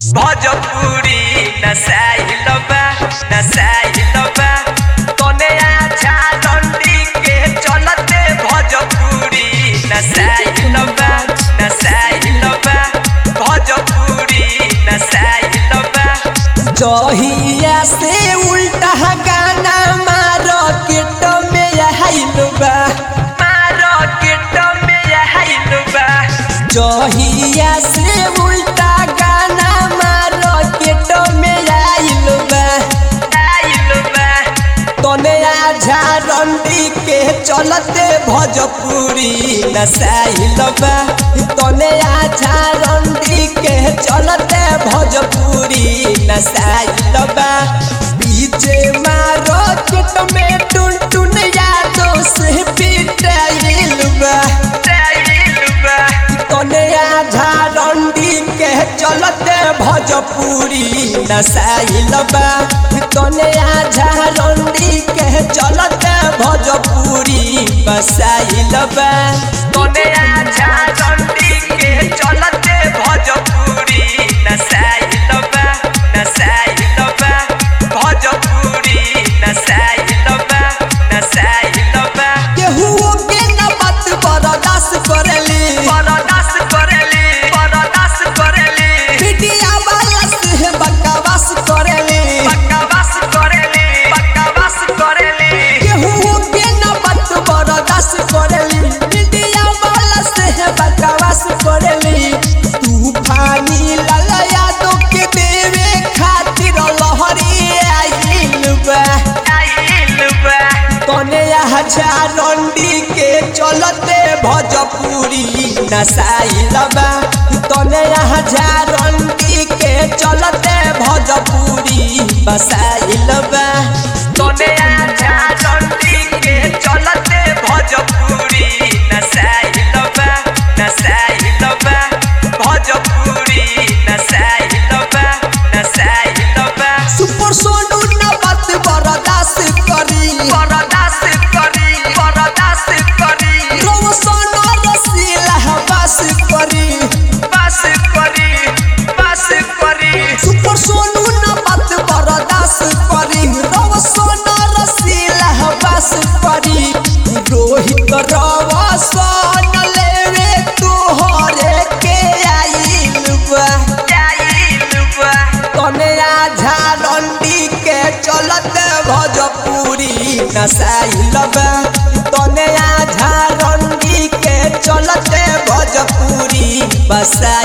भोजपुरी नसाइल बा नसाइल बा तने आछा डंडी के चलते भोजपुरी नसाइल बा नसाइल बा भोजपुरी नसाइल बा जहिया से उल्टा गाना मार्केट में आइल बा मार्केट में आइल बा जहिया से उल्टा गाना मार्केट में आइल बा आइल बा तने आझा रंडी के चलते भोजपुरी नसाइल बा तने आझा रंडी के चलते भोजपुरी नसाइल बा बीचे मार्केट में टुन टुन यादों से पिटाइल बा आइल बा तने आझा रंडी के चलते भोजपुरी नसाइल बा तने आझा रंडी के चलते भोजपुरी बसाइल बा तने आछा डंडी के चलते भोजपुरी नसाइल बा नसाइल बा भोजपुरी नसाइल बा नसाइल बा केहू के न बात बर्दाश्त करेली बरदास करेली बरदास करेली मीडिया वाला से बकवास करेली बकवास करेली बकवास करेली केहू के न बात बर्दाश्त करेली मीडिया वाला से बकवास करेली तूफानी लाला यादव के देवे खातिर लहरी आइल बा आइल बा तने हजार रंडी के चलते भोजपुरी नसाइल बा तने हजार रंडी के चलते भोजपुरी बसाइल बा तने आछा डंडी के चलते भोजपुरी नसाइल बा नसाइल बा भोजपुरी नसाइल बा नसाइल बा सुपर सोनू न बात बर्दाश्त करी बरदास करी बरदास करी रोशन रसीला बस करी बस करी बस करी सुपर सोनू न बात बर्दाश्त करी रोशन रसीला बस करी रोहित रवसन लेवे तोहरे के आइल बा आइल बा तने आझा रंडी के चलते भोजपुरी नसाइल बा तने आझा रंडी के चलते भोजपुरी बसाइल